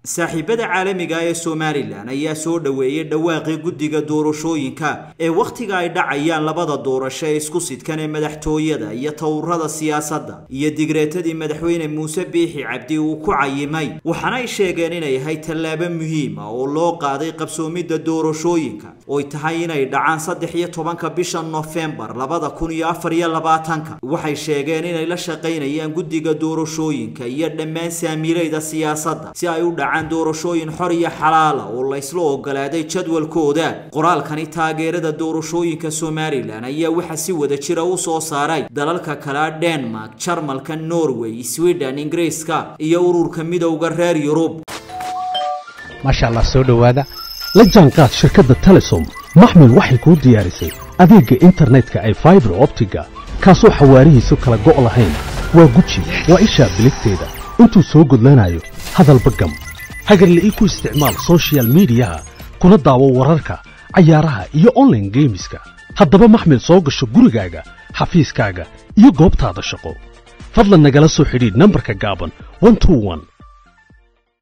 saaxiibada caalamiga ee somalilan ayaa soo dhoweeyey dhawaaqii guddiga doorashooyinka ee wakhtiga ay dhacayaan labada doorasho ee isku sidkan ee madaxtooyada iyo towrada siyaasadda iyo digreetadii madaxweyne muuse biixi cabdi uu ku cayimay waxaana ay sheegeen inay ahay tallaabo muhiima oo loo qaaday qabsoomidda doorashooyinka oy tahay inay dhacaan saddex iyo tobanka bisha nofembar labada kun iyo afar iyo labaatanka waxay sheegeen inay la shaqaynayaan guddiga doorashooyinka iyo dhammaan saamiilayda siyaasadda si ay u dhacaan doorashooyin xor iyo xalaala oo laysla ogolaaday jadwalkooda qoraalkani taageerada doorashooyinka somalilan ayaa waxaa si wada jira u soo saaray dalalka kale denmark jarmalka norway sweden ingiriiska iyo ururka midowda reer yurub maasha allah soo dhowaada la jaanqaad shirkadda telesom maxmil waxay kuu diyaarisay adeegga internetka ay faibar optiga kaasoo xawaarihiisu kala go' lahayn waa guji waa ishaa biligteeda intuu soo gudlanayo hadalba gam hagarla ii ku isticmaal sochial midiyaha kuna daawo wararka cayaaraha iyo onlaine geemiska haddaba maxmil soo gasho gurigaaga xafiiskaaga iyo goobtaada shaqo fadlan nagala soo xidhiidh nambarka gaaban